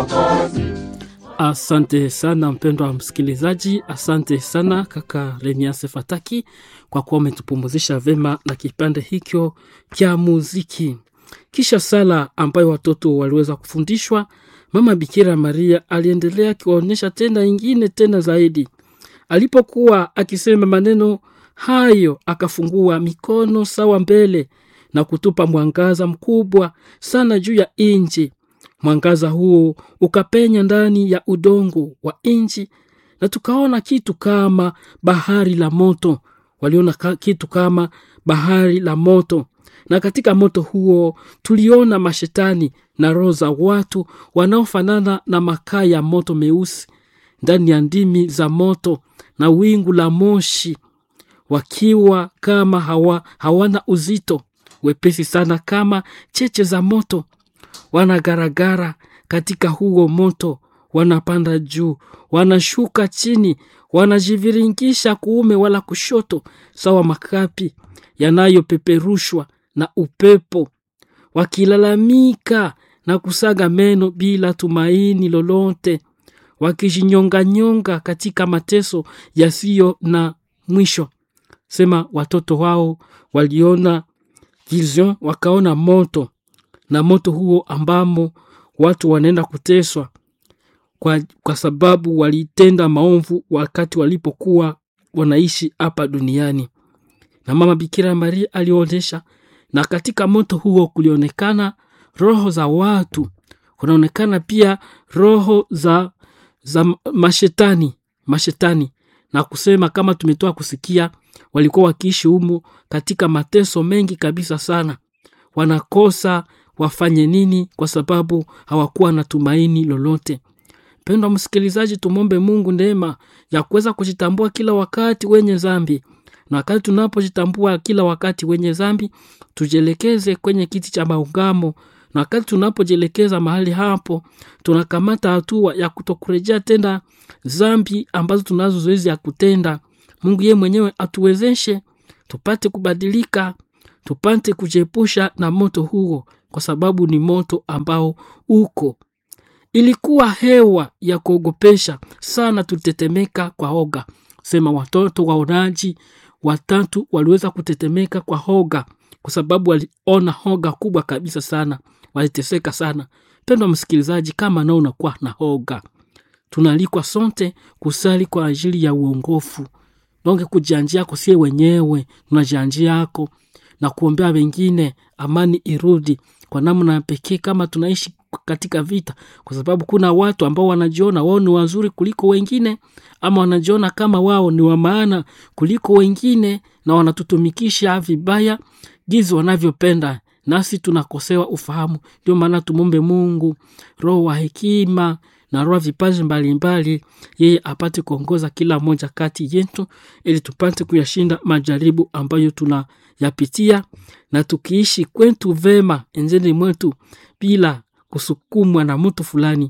Mwokozi. Asante sana mpendwa msikilizaji, asante sana kaka Remiase Fataki kwa kuwa umetupumuzisha vema na kipande hicho cha muziki. Kisha sala ambayo watoto waliweza kufundishwa, mama Bikira Maria aliendelea akiwaonyesha tena ingine tena zaidi. Alipokuwa akisema maneno hayo, akafungua mikono sawa mbele na kutupa mwangaza mkubwa sana juu ya inji mwangaza huo ukapenya ndani ya udongo wa nchi na tukaona kitu kama bahari la moto waliona ka, kitu kama bahari la moto na katika moto huo tuliona mashetani na roho za watu wanaofanana na makaa ya moto meusi ndani ya ndimi za moto na wingu la moshi wakiwa kama hawa, hawana uzito wepesi sana kama cheche za moto wanagaragara katika huo moto, wanapanda juu, wanashuka chini, wanajiviringisha kuume wala kushoto, sawa makapi yanayopeperushwa na upepo, wakilalamika na kusaga meno bila tumaini lolote, wakijinyonganyonga katika mateso yasiyo na mwisho. Sema watoto wao waliona vision, wakaona moto na moto huo ambamo watu wanaenda kuteswa kwa, kwa sababu walitenda maovu wakati walipokuwa wanaishi hapa duniani na mama bikira maria alionyesha na katika moto huo kulionekana roho za watu kunaonekana pia roho za za mashetani mashetani na kusema kama tumetoa kusikia walikuwa wakiishi humo katika mateso mengi kabisa sana wanakosa wafanye nini kwa sababu hawakuwa na tumaini lolote pendwa msikilizaji tumwombe mungu neema ya kuweza kujitambua kila wakati wenye zambi na wakati tunapojitambua kila wakati wenye zambi tujielekeze kwenye kiti cha maungamo na wakati tunapojielekeza mahali hapo tunakamata hatua ya kutokurejea tena zambi ambazo tunazo zoezi ya kutenda mungu yeye mwenyewe atuwezeshe tupate kubadilika tupate kujiepusha na moto huo kwa sababu ni moto ambao uko ilikuwa hewa ya kuogopesha sana tulitetemeka kwa hoga sema watoto waonaji watatu waliweza kutetemeka kwa hoga kwa sababu waliona hoga kubwa kabisa sana waliteseka sana pendwa msikilizaji kama nao unakuwa na hoga tunaalikwa sote kusali kwa ajili ya uongofu donge kujianjia yako sie wenyewe tunajianjia yako na kuombea wengine amani irudi kwa namna pekee kama tunaishi katika vita kwa sababu kuna watu ambao wanajiona wao ni wazuri kuliko wengine ama wanajiona kama wao ni wa maana kuliko wengine na wanatutumikisha vibaya gizi wanavyopenda nasi tunakosewa ufahamu ndio maana tumombe mungu roho wa hekima na roho vipaji mbalimbali yeye apate kuongoza kila moja kati yetu ili tupate kuyashinda majaribu ambayo tunayapitia na tukiishi kwetu vema enzeni mwetu bila kusukumwa na mtu fulani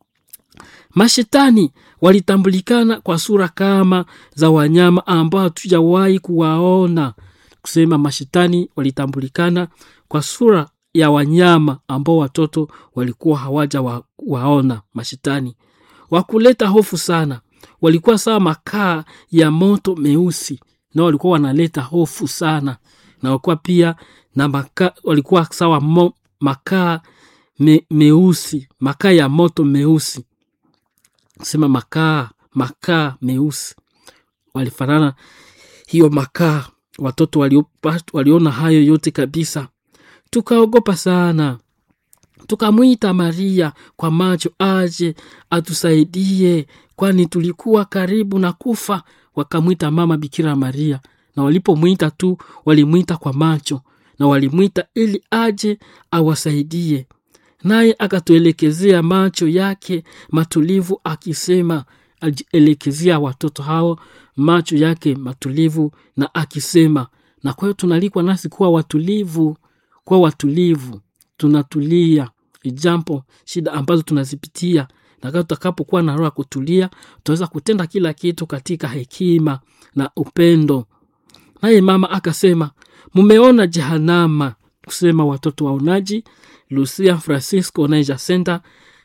mashetani walitambulikana kwa sura kama za wanyama ambao hatujawahi kuwaona kusema mashetani walitambulikana kwa sura ya wanyama ambao watoto walikuwa hawaja wa, waona mashetani wakuleta hofu sana walikuwa sawa makaa ya moto meusi na walikuwa wanaleta hofu sana na walikuwa pia na maka, walikuwa sawa mo, makaa me, meusi makaa ya moto meusi sema makaa makaa meusi walifanana hiyo makaa watoto waliopa, waliona hayo yote kabisa tukaogopa sana tukamwita maria kwa macho aje atusaidie kwani tulikuwa karibu na kufa wakamwita mama bikira maria na walipomwita tu walimwita kwa macho na walimwita ili aje awasaidie naye akatuelekezea macho yake matulivu akisema alielekezea watoto hao macho yake matulivu na akisema na kwa hiyo tunalikwa nasi kuwa watulivu kuwa watulivu tunatulia jambo shida ambazo tunazipitia na tutakapokuwa na roho ya kutulia tutaweza kutenda kila kitu katika hekima na upendo naye mama akasema mumeona jehanama kusema watoto waonaji lucia francisco naija center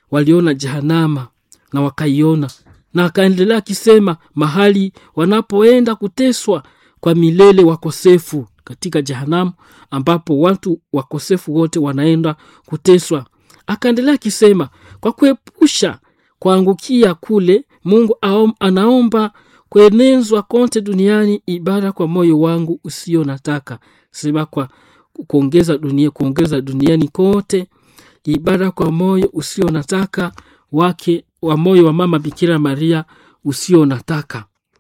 waliona Jehanama na wakaiona, na akaendelea akisema, mahali wanapoenda kuteswa kwa milele wakosefu katika Jehanamu, ambapo watu wakosefu wote wanaenda kuteswa. Akaendelea akisema, kwa kuepusha kuangukia kule, Mungu aom, anaomba kuenezwa kote duniani ibada kwa moyo wangu usio nataka sema kwa kuongeza dunia kuongeza duniani kote ibada kwa moyo usio nataka wake wa moyo wa mama Bikira Maria usio nataka.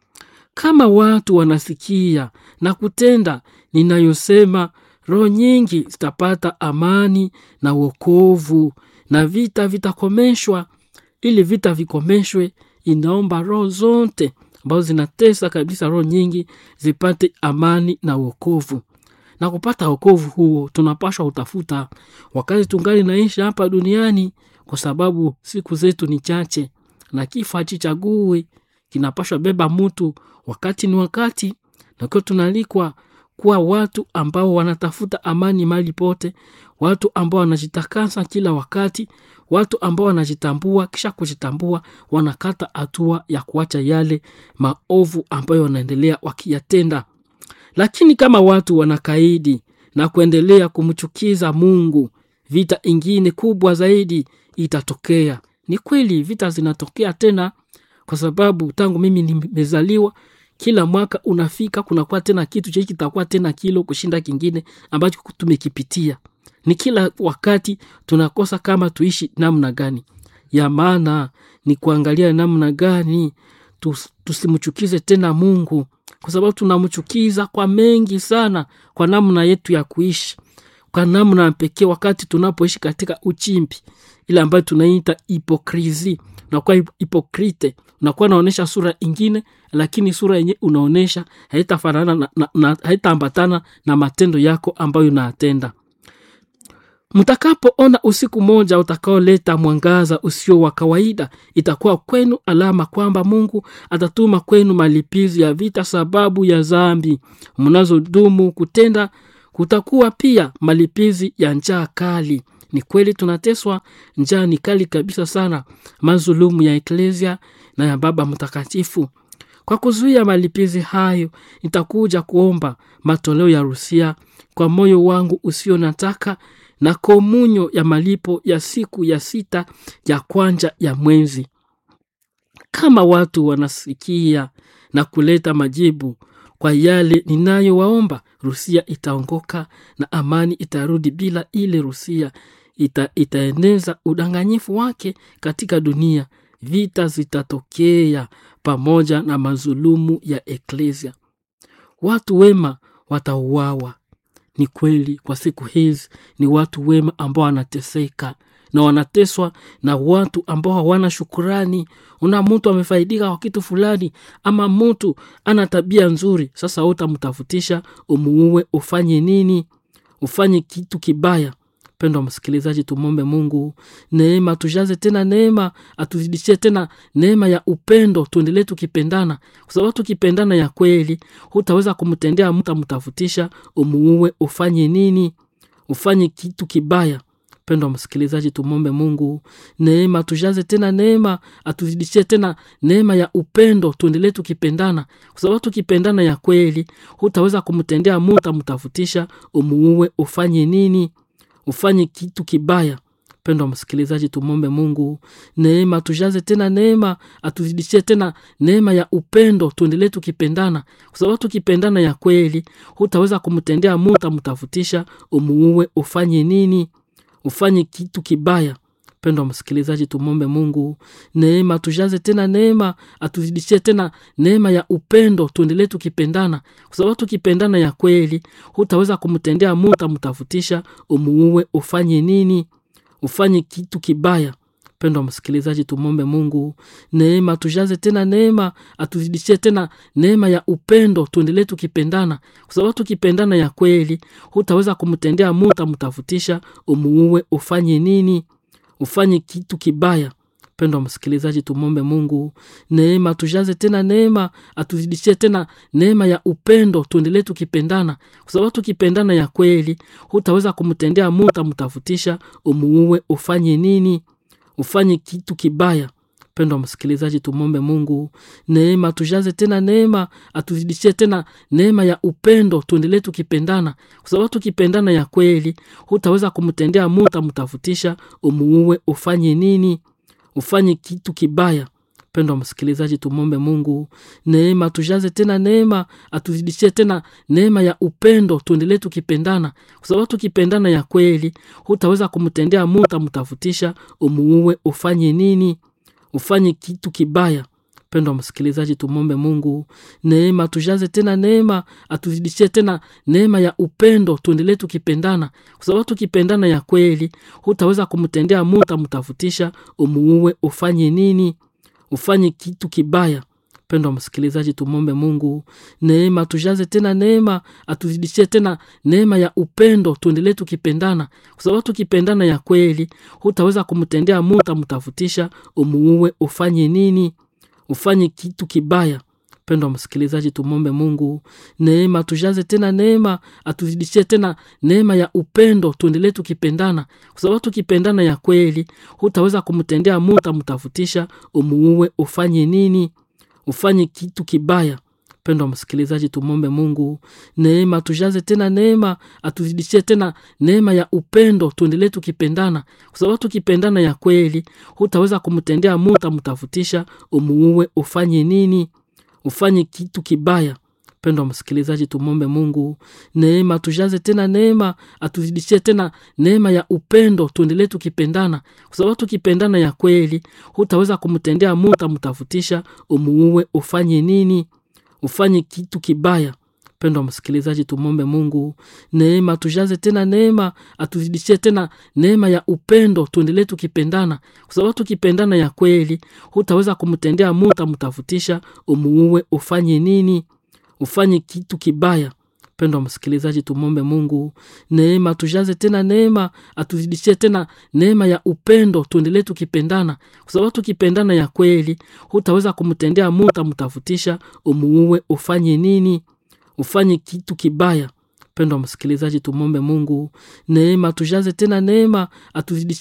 Kama watu wanasikia na kutenda ninayosema, roho nyingi zitapata amani na wokovu, na vita vitakomeshwa. Ili vita vikomeshwe, inaomba roho zote ambazo zinatesa kabisa, roho nyingi zipate amani na wokovu. Na kupata wokovu huo tunapashwa utafuta wakati tungali naishi hapa duniani, kwa sababu siku zetu ni chache na kifo hachichagui, kinapashwa beba mtu wakati ni wakati, na kwa tunalikwa kuwa watu ambao wanatafuta amani mali pote, watu ambao wanajitakasa kila wakati, watu ambao wanajitambua, kisha kujitambua wanakata hatua ya kuacha yale maovu ambayo wanaendelea wakiyatenda. Lakini kama watu wanakaidi na kuendelea kumchukiza Mungu, vita ingine kubwa zaidi itatokea. Ni kweli vita zinatokea tena, kwa sababu tangu mimi nimezaliwa kila mwaka unafika kunakuwa tena kitu cha kitakuwa tena kilo kushinda kingine ambacho tumekipitia. Ni kila wakati tunakosa kama tuishi namna gani. Ya maana ni kuangalia namna gani tus, tusimchukize tena Mungu, kwa sababu tunamchukiza kwa mengi sana, kwa namna yetu ya kuishi, kwa namna pekee, wakati tunapoishi katika uchimbi ile ambayo tunaita hipokrisi. Unakuwa hipokrite, unakuwa unaonyesha sura ingine, lakini sura yenye unaonyesha haitafanana na, na, na, haitaambatana na matendo yako ambayo unatenda. Mtakapoona usiku moja utakaoleta mwangaza usio wa kawaida, itakuwa kwenu alama kwamba Mungu atatuma kwenu malipizi ya vita sababu ya dhambi mnazodumu kutenda. Kutakuwa pia malipizi ya njaa kali. Ni kweli tunateswa, njaa ni kali kabisa sana, mazulumu ya eklesia na ya Baba Mtakatifu. Kwa kuzuia malipizi hayo, nitakuja kuomba matoleo ya rusia kwa moyo wangu usio nataka na komunyo ya malipo ya siku ya sita ya kwanja ya mwezi. Kama watu wanasikia na kuleta majibu kwa yale ninayowaomba, Rusia itaongoka na amani itarudi. Bila ile Rusia ita, itaeneza udanganyifu wake katika dunia. Vita zitatokea pamoja na mazulumu ya eklesia. Watu wema watauawa. Ni kweli kwa siku hizi ni watu wema ambao wanateseka na wanateswa na watu ambao hawana shukurani. Una mtu amefaidika kwa kitu fulani, ama mtu ana tabia nzuri, sasa utamtafutisha umuue, ufanye nini? Ufanye kitu kibaya. Mpendwa msikilizaji, tumwombe Mungu neema, tujaze tena neema, atuzidishie tena neema ya upendo, tuendelee tukipendana, kwa sababu tukipendana ya kweli, hutaweza kumtendea mtu, amtafutisha umuue, ufanye nini? Ufanye kitu kibaya. Mpendwa msikilizaji, tumwombe Mungu neema, tujaze tena neema, atuzidishie tena neema ya upendo, tuendelee tukipendana, kwa sababu tukipendana ya kweli, hutaweza kumtendea mtu, amtafutisha umuue, ufanye nini? ufanye kitu kibaya. Mpendwa msikilizaji, tumwombe Mungu neema, tujaze tena neema, atuzidishie tena neema ya upendo, tuendelee tukipendana, kwa sababu tukipendana ya kweli, hutaweza kumtendea mtu, amtafutisha umuue, ufanye nini? Ufanye kitu kibaya. Mpendwa msikilizaji, tumwombe Mungu neema, tujaze tena neema, atuzidishie tena neema ya upendo, tuendelee tukipendana, kwa sababu tukipendana ya kweli, hutaweza kumtendea mtu, amtafutisha umuue, ufanye nini? Ufanye kitu kibaya. Mpendwa msikilizaji, tumwombe Mungu neema, tujaze tena neema, atuzidishie tena neema ya upendo, tuendelee tukipendana, kwa sababu tukipendana ya kweli, hutaweza kumtendea mtu, amtafutisha umuue, ufanye nini? ufanye kitu kibaya. Mpendwa msikilizaji, tumwombe Mungu neema, tujaze tena neema, atuzidishie tena neema ya upendo, tuendelee tukipendana, kwa sababu tukipendana ya kweli, hutaweza kumtendea mtu, amtafutisha umuue, ufanye nini? ufanye kitu kibaya mpendwa msikilizaji tumwombe mungu neema tujaze tena neema atuzidishie tena neema ya upendo tuendelee tukipendana kwa sababu tukipendana ya kweli hutaweza kumtendea mu utamtafutisha umuue ufanye nini ufanye kitu kibaya mpendwa msikilizaji tumwombe mungu neema tujaze tena neema atuzidishie tena neema ya upendo tuendelee tukipendana kwa sababu tukipendana ya kweli hutaweza kumtendea mu utamtafutisha umuue ufanye nini ufanye kitu kibaya mpendwa msikilizaji tumwombe mungu neema tujaze tena neema atuzidishie tena neema ya upendo tuendelee tukipendana kwa sababu tukipendana ya kweli hutaweza kumtendea mu utamtafutisha umuue ufanye nini ufanye kitu kibaya mpendwa msikilizaji tumwombe mungu neema tujaze tena neema atuzidishie tena neema ya upendo tuendelee tukipendana kwa sababu tukipendana ya kweli hutaweza kumtendea mu utamtafutisha umuue ufanye nini ufanye kitu kibaya mpendwa msikilizaji tumwombe mungu neema tujaze tena neema atuzidishie tena neema ya upendo tuendelee tukipendana kwa sababu tukipendana ya kweli hutaweza kumtendea mu utamtafutisha umuue ufanye nini ufanye kitu kibaya mpendwa msikilizaji tumwombe mungu neema tujaze tena neema atuzidishie tena neema ya upendo tuendelee tukipendana kwa sababu tukipendana ya kweli hutaweza kumtendea mu utamtafutisha umuue ufanye nini ufanye kitu kibaya mpendwa msikilizaji tumwombe mungu neema tujaze tena neema atuzidishie tena neema ya upendo tuendelee tukipendana kwa sababu tukipendana ya kweli hutaweza kumtendea mu utamtafutisha umuue ufanye nini ufanye kitu kibaya mpendwa msikilizaji tumwombe mungu neema tujaze tena neema atuzidishie tena neema ya upendo tuendelee tukipendana kwa sababu tukipendana ya kweli hutaweza kumtendea mu utamtafutisha umuue ufanye nini ufanye kitu kibaya mpendwa msikilizaji tumwombe mungu neema tujaze tena neema atuzidishie tena neema ya upendo tuendelee tukipendana kwa sababu tukipendana ya kweli hutaweza kumtendea mu utamtafutisha umuue ufanye nini ufanye kitu kibaya mpendwa msikilizaji tumwombe mungu neema tujaze tena neema atuzidishie